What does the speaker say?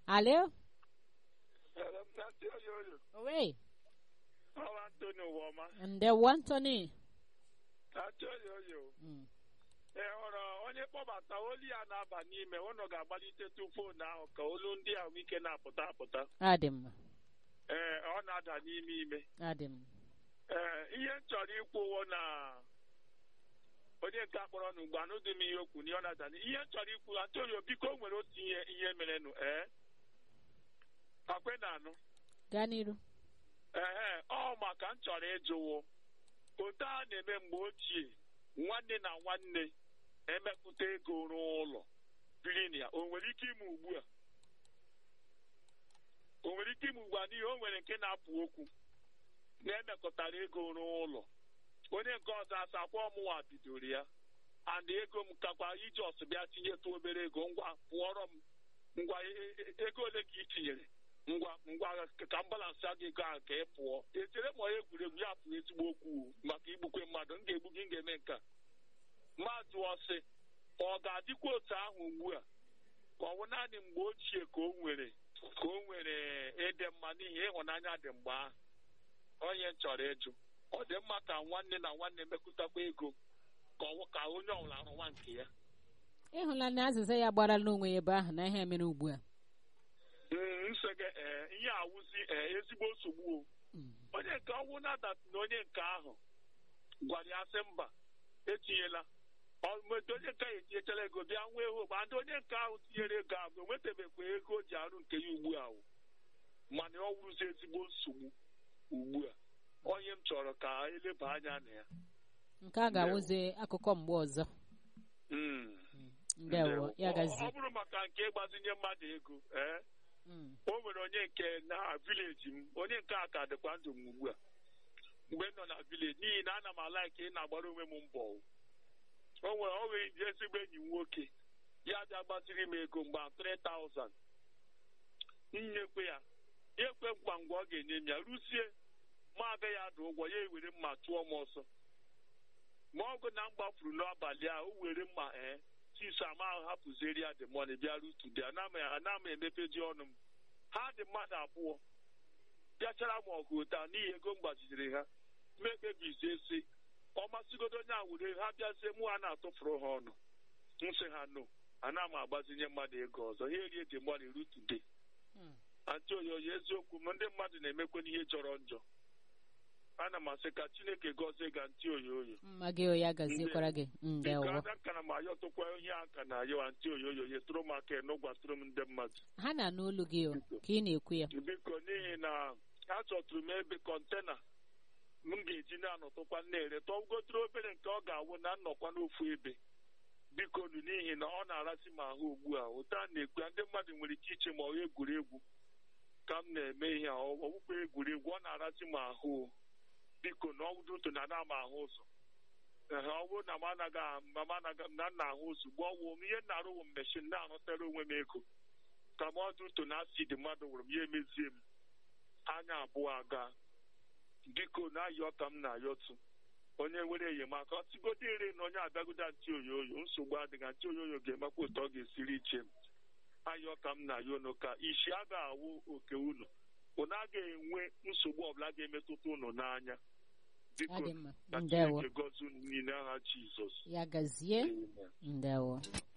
Alo? Nnatị oyoyo Owe? ọwa Antoni Ụwọma Ndewo Anthony. Nnatị oyoyo Mm. ị hụrụ onye kpọbata olu ya na-aba n'ime ụnụ ga-agbalitetụ foonu ahụ ka olu ndị ahụike na-apụta apụta Adị mma. ee ọ na-ada n'ime ime Adị mma. ee ihe m chọrọ ikwuwo na onye nke akpọrọ na ugbo anụdị m ihe okwu na ọ na-ada n- ihe m chọrọ ikwu Antonio biko o nwere otu ihe ihe merenụ ee akwe na anụ Gaa n'iru. ee ọ maka m chọrọ ịjụwo otu a na-eme mgbe ochie nwanne na nwanne emepụta ego rụọ ụlọ biri na ya o nwere ike ime ugbu a o nwere ike ime ugbu a n'ihi o nwere nke na-apụ okwu na-emekọtara ego rụọ ụlọ onye nke ọzọ asakwa ọmụnwa bidoro ya and ego m kakwa iji ọsụ bịa tinyetụ obere ego ngwa pụọrọ m ngwa e- e- ego ole ka ị tinyere ngwa ngwa ka m balansị gị ego ahụ ka ị pụọ echere ma onye egwuregwu ya pụrụ ezigbo okwu maka igbukwe mmadụ m ga-egbu gị m ga-eme nke a mmadụ ọsị ọ ga-adịkwa otu ahụ ugbu a ka ọ bụ naanị mgbe ochie ka o nwere ka o nwere ịdị mma n'ihi ịhụnanya dị mgbe ahụ onye m chọrọ ịjụ ọ dị mma ka nwanne na nwanne mekụtakwa ego ka ọ ka onye ọbụla rụwa nke ya Ịhụla na azịza ya gbara n'onwe ya ebe ahụ na ihe mere ugbu a. Mm, nsị gị ee ihe awụzi ee ezigbo nsogbu o Mm. onye nke ọnwụ na-adasị na onye nke ahụ gwara ya sị mba etinyela Ọ- mgbe onye nke ahụ etinyechala ego bịa nwee ego ma ndị onye nke ahụ tinyere ego ahụ o nwetabekwa ego o ji arụ nke ya ugbu a o. mana ọ wụrụzi ezigbo nsogbu ugbu a onye m chọrọ ka eleba anya na ya Nke a ga-awụzi akụkọ mgbe ọzọ. Mm. Ndewo. Ya Ọ- ọ gazie. bụrụ maka nke ịgbazinye mmadụ ego ee Mm. o nwere onye nke na vileji m onye nke a ka dịkwa ndụ m ugbu a mgbe m nọ na vileji n'ihi na ana m ala ka ị na-agbara onwe m mbọ o O nwere o nwere ndị ezigbo enyi m nwoke ya bịa gbaziri m ego mgbe 3000 nyekwe ya ya ekwe nkwa ngwa ọ ga-enye m ya rusie ma abịa ya dị ụgwọ ya ewere mma tụọ m ọsọ ma ọ bụ na m gbafuru n'abalị a o were mma ee tis ama ahụ hapụzieri ya the money bịa rutude ana m emepezi ọnụ m ha dị mmadụ abụọ bịachara m ọgụ taa n'ihi ego m gbaziri ha mekpebizie si ọ masịgodo onye a were ha bịazie mụ ha na-atụfuru ha ọnụ nsị ha no ana m agbazinye mmadụ ego ọzọ ha erie the money rutude Mm. antị oyoyo eziokwu m ndị mmadụ na-emekwe n'ihe jọrọ njọ ana m asị ka chineke gọzie ga ntị oyoyo Mma gị o ya gaziekwara gị. nke Ndewo. ada nkana m ayọtụkwa ihe a ka na ayọ antị oyoyo yetụrụ m aka n'ụgwatụrụ m ndị mmadụ Ha na-anụ olu gị o ka ị na-ekwu ya. biko n'ihi na achọtụrụ m ebe kọntena m ga-eji na-anọtụkwa na-ere tọgotụrụ obere nke ọ ga-awụ na nnọkwa n'ofu ebe biko nu n'ihi na ọ na-arasị m ahụ ugbu a ụta a na-ekwu ya, ndị mmadụ nwere ike iche ma ọ egwuregwu ka m na-eme ihe a ọ ọwụkwa egwuregwu ọ na-arasị m ahụ o. biko na ọwụdụ ntụ na ana m ahụ ụzọ ehe ọ bụrụ na m anaghị ahụ- ma m anaghị na nna ahụ ozugbo ọ wụ m ihe m na-arụwụ m meshin na-arụtara onwe m ego ka m ọdụ ntụ na asidi mmadụ wụrụ m ya emezie m anya abụọ aga biko na-ayọ ka m na-ayọtụ onye nwere enyemaka ọtụgodo ire na onye abịagodo ntị oyoyo nsogbu adịghị ntị oyoyo ga-emekwa ụtọ ọ ga-esiri iche m ayọ ka m na-ayọ unu ka isi a ga-awụ oke unu unu agaghị enwe nsogbu ọbụla ga-emetụta unu n'anya biko Adị mma. ka Ndewo. Chineke gọzie unu niile aha Jizọs Ya gazie. Amen. Ndewo.